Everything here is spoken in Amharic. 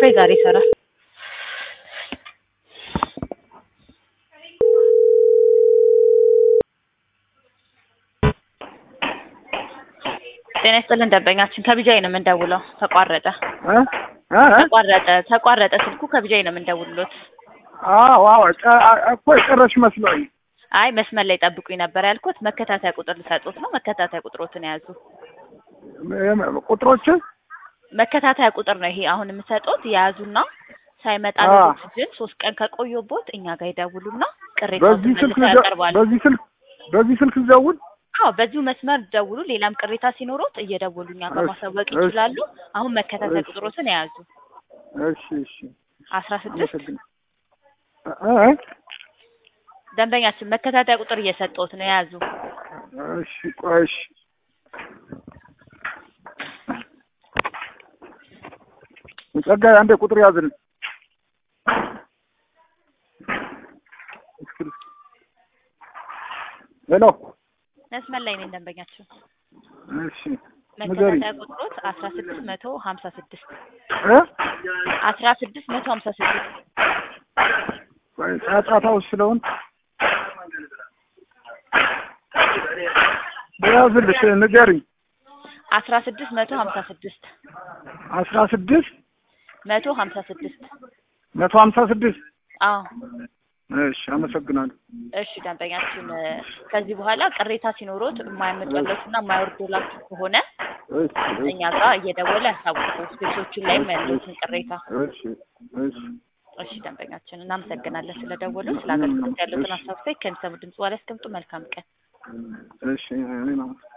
ዋይፋይ ዛሬ ይሰራል። ጤና ይስጥልን ደንበኛችን ከቢጃይ ነው የምንደውለው። ተቋረጠ እ እ ተቋረጠ ተቋረጠ ስልኩ ከቢጃይ ነው የምንደውልሎት። አዎ አዎ ጨ- እኮ የጨረሽ መስሎኝ። አይ መስመር ላይ ጠብቁኝ ነበር ያልኩት። መከታተያ ቁጥር ልሰጡት ነው። መከታተያ ቁጥሮትን የያዙ ቁጥሮችን መከታተያ ቁጥር ነው ይሄ አሁን የምሰጡት። የያዙና ሳይመጣ አዎ። ግን ሶስት ቀን ከቆየቦት እኛ ጋር ይደውሉና ቅሬታ በዚህ ስልክ መልሰው ልደ- ያቀርባሉ። በዚህ ስልክ በዚህ ስልክ ልደውል? አዎ በዚሁ መስመር ደውሉ። ሌላም ቅሬታ ሲኖሩት እየደወሉ እኛ ጋር እሺ፣ ማሳወቅ እሺ። ይችላሉ። አሁን መከታተያ እሺ። ቁጥሮትን የያዙ እሺ እሺ አስራ ስድስት አመሰግናለሁ። እ እ ደንበኛችን መከታተያ ቁጥር እየሰጠሁት ነው የያዙ እሺ ቆይ እሺ ጸጋዬ አንዴ ቁጥር ያዝን። ሄሎ መስመር ላይ ነኝ ደንበኛችን። እሺ ንገሪኝ። መከታተያ ቁጥሮት አስራ ስድስት መቶ ሀምሳ ስድስት እ አስራ ስድስት መቶ ሀምሳ ስድስት ቆይ ጫጫታው ስለሆን ያዝልሽ ንገሪኝ። አስራ ስድስት መቶ ሀምሳ ስድስት አስራ ስድስት መቶ ሀምሳ ስድስት መቶ ሀምሳ ስድስት አዎ እሺ አመሰግናለሁ። እሺ ደንበኛችን እ፣ ከዚህ በኋላ ቅሬታ ሲኖሮት የማያመጣለትና የማይወርዶላችሁ ከሆነ እሺ እኛ ጋር እየደወለ ያሳውቁ። ስፔሶቹን ላይም ያሉትን ቅሬታ። እሺ እሺ እሺ ደንበኛችን እናመሰግናለን ስለደወሉ። ስለ አገልግሎት ያሉትን ሀሳብ ከሚሰሙ ድምጽ በኋላ ያስቀምጡ። መልካም ቀን። እሺ እኔ ነው